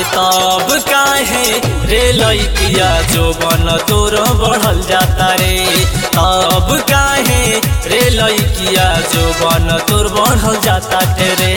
अरे तब काहे रे लइकिया जो बन तोर बढ़ल जाता रे तब काहे रे लइकिया जो बन तोर बढ़ल जाता रे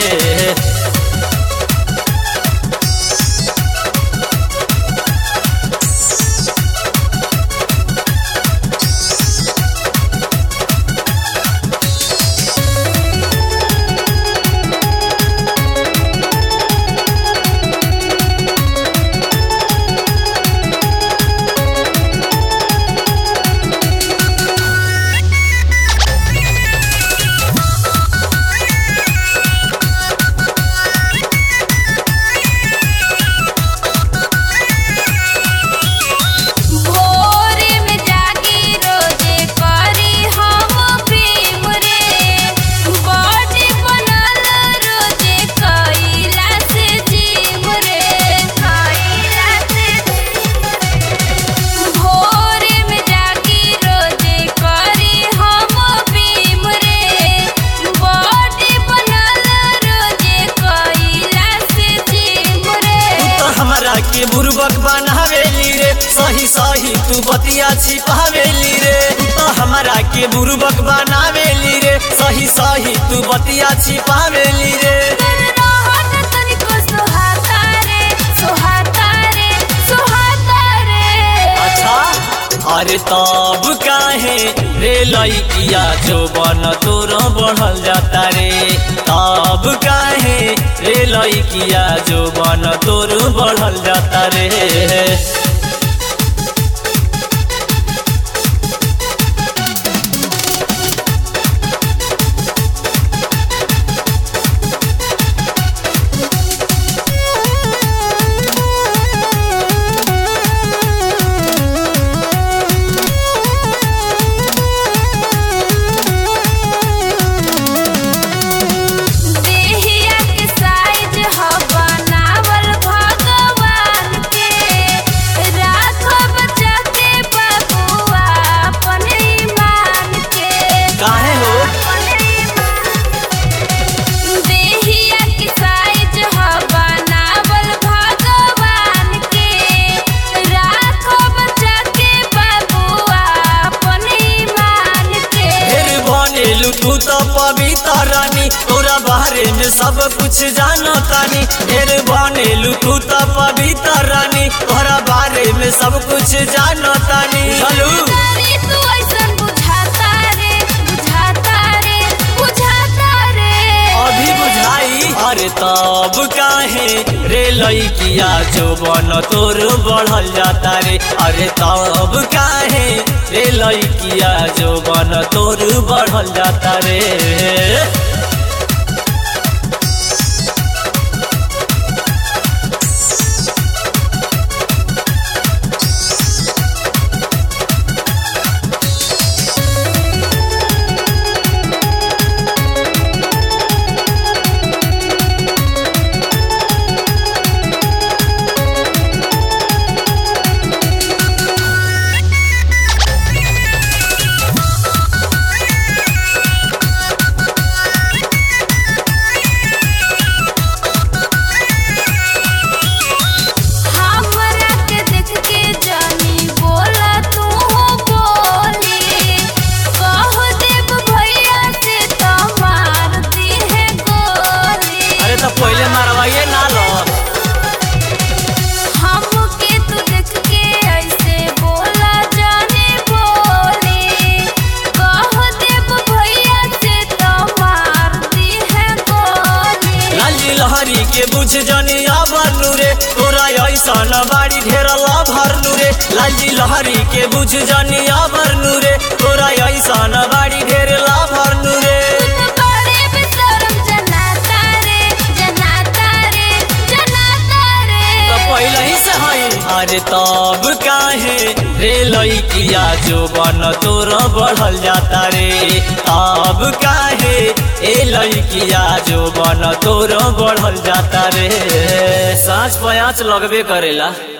भोरे में जागी रोजे करी हम भीम रे बॉडी बनल रोजे कइला से जिम रे कइला से भोरे में जागी रोजे करी हम भीम रे बॉडी बनल रोजे कइला से जिम रे तू तो हमरा के बुर्बक बनावेली रे सही सही तू बतिया छिपावेली रे तू तो हमरा के बुर्बक बनावेली रे सही सही तू बतिया छिपावेली रे कर रहत तनिको सोहाता रे सोहाता रे सोहाता रे अच्छा अरे तब काहे रे लइकिया जो बन तोर बढ़ल जाता रे तब काहे रे लइकिया जो बन तोर बढ़ल जाता रे देहिया के साइज ह बनावल भगवान के राखो बचा के बबुआ अपन ईमान के काहे हो अपन ईमान देहिया के साइज ह बनावल भगवान के राखो बचा के बबुआ अपन ईमान के ढेर बनेलू तू तो पवित्र रानी तोरा बारे में सब कुछ जानो तानी ढेर बनेलू तू तो पवित्र रानी तोरा बारे में सब कुछ जानो तानी चलू तारी तू ऐसन बुझाता रे बुझाता रे बुझाता रे अभी बुझाई अरे तब काहे रे लइकिया जो बन तोर बढ़ल जाता रे अरे तब काहे रे लइकिया जो बन तोर बढ़ल जाता रे हमरा के देख के जानी बोला तू बोली कह देब भैया से तो मार दी है गोली अरे तो पहले मारवाइए ना लो हमके तू देख के ऐसे बोला जाने बोली कह देब भैया से तो मार दी है गोली लाली लहरी के बुझ जनी भरलू रे तोरा ऐसा न बाड़ी ढेरला भरलू रे लाली लहरी के बुझ जनी भरलू रे तोरा ऐसा न बाड़ी ढेरला भरलू रे तू तो बड़े बेशरम जनाता रे जनाता रे जनाता रे तो पहले ही से हई अरे तब काहे रे लइकिया जो बन तोर बढ़ल जाता रे तब काहे ए लइकिया जो बन तोर बढ़ल जाता रे साँझ पयाच लगबे करेला